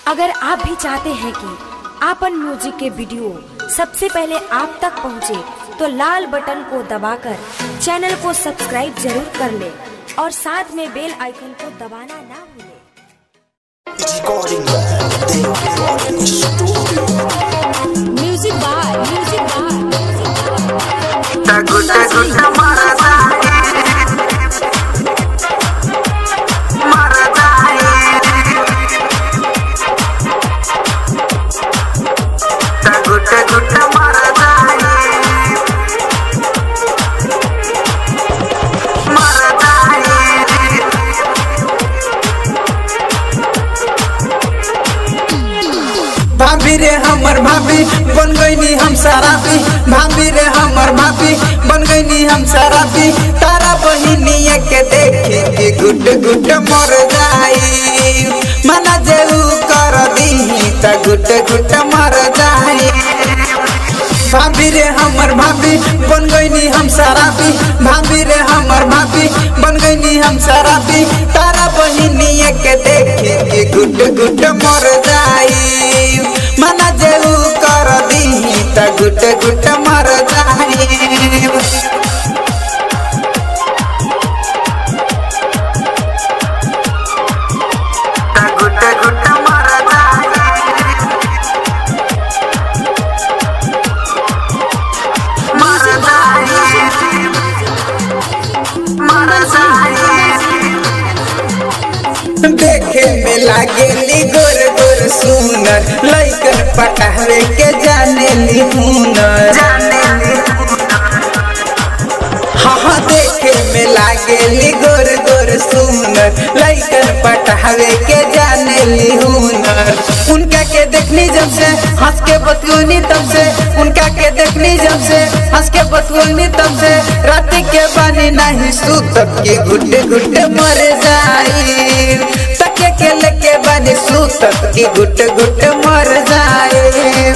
अगर आप भी चाहते हैं कि आपन म्यूजिक के वीडियो सबसे पहले आप तक पहुंचे, तो लाल बटन को दबाकर चैनल को सब्सक्राइब जरूर कर ले और साथ में बेल आइकन को दबाना ना भूलें। Recording Lab, they recording studio. Music by music by गुट गुट मरदा मरदा गुट गुट मरदा मरदा भाभी रे हमर भाभी बन गईनी हम शराबी भाभी रे हमर भाभी बन गईनी हम शराबी तारा बहिनिया के देखे के गुट गुट मर जाई मना जेऊ कर दी त गुट गुट मर जाई भाभी रे हमर भाभी बन गईनी हम शराबी भाभी रे हमर भाभी बन गईनी हम शराबी तारा बहिनिया के देखे के गुट गुट मर जाई मना जेऊ कर दी त गुट गुट मर जाई गुट गुट मरदा मरदा मरदा देखे में लागेली गोर गोर सुनर लइकन पटावे के जानेली हुनर हाँ हाँ देखे में लागेली गोर गोर सुनर लइकन पटावे के जानेली हुनर उनका के देखनी जब से हंस के बतगुनी तब से उनका के देखनी जब से हंस के बतगुनी तब से रात के बानी नहीं सूतब के गुड्डे गुड्डे मर जाई तके के लेके बानी सूतब के गुड्डे गुड्डे मर जाई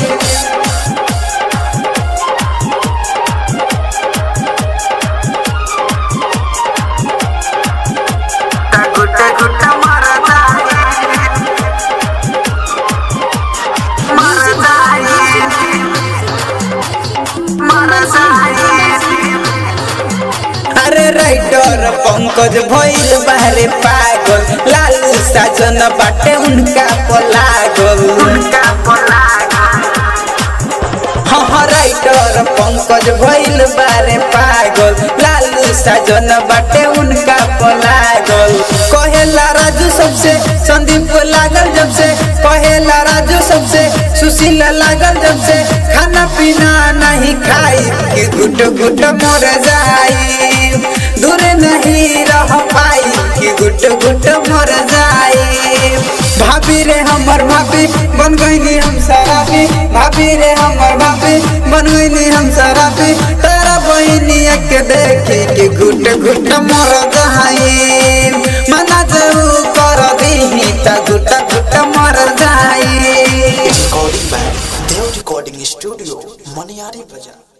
गुट गुट मरदा मरदा मरदा अरे राइटर पंकज भइल बारे पागल लालू साजन बाटे उनका पलागल उनका पलागा हाँ हाँ राइटर पंकज भइल बारे पागल लालू साजन बाटे उनका पलागल कहेला राजू सबसे संदीप को लागल जब से कहेला राजू सबसे सुशील लागल जब से खाना पीना नहीं खाई कि गुट गुट मर जाई दूर नहीं रह पाई कि गुट गुट मर जाई भाभी रे हमर भाभी बन गईनी हम शराबी भाभी रे हमर भाभी बन गईनी हम शराबी तारा बहिनिया के देखी कि गुट गुट मर जाई मना जरू कर दी त गुट गुट मर जाई Recording Lab, they recording studio. Maniari Bazaar.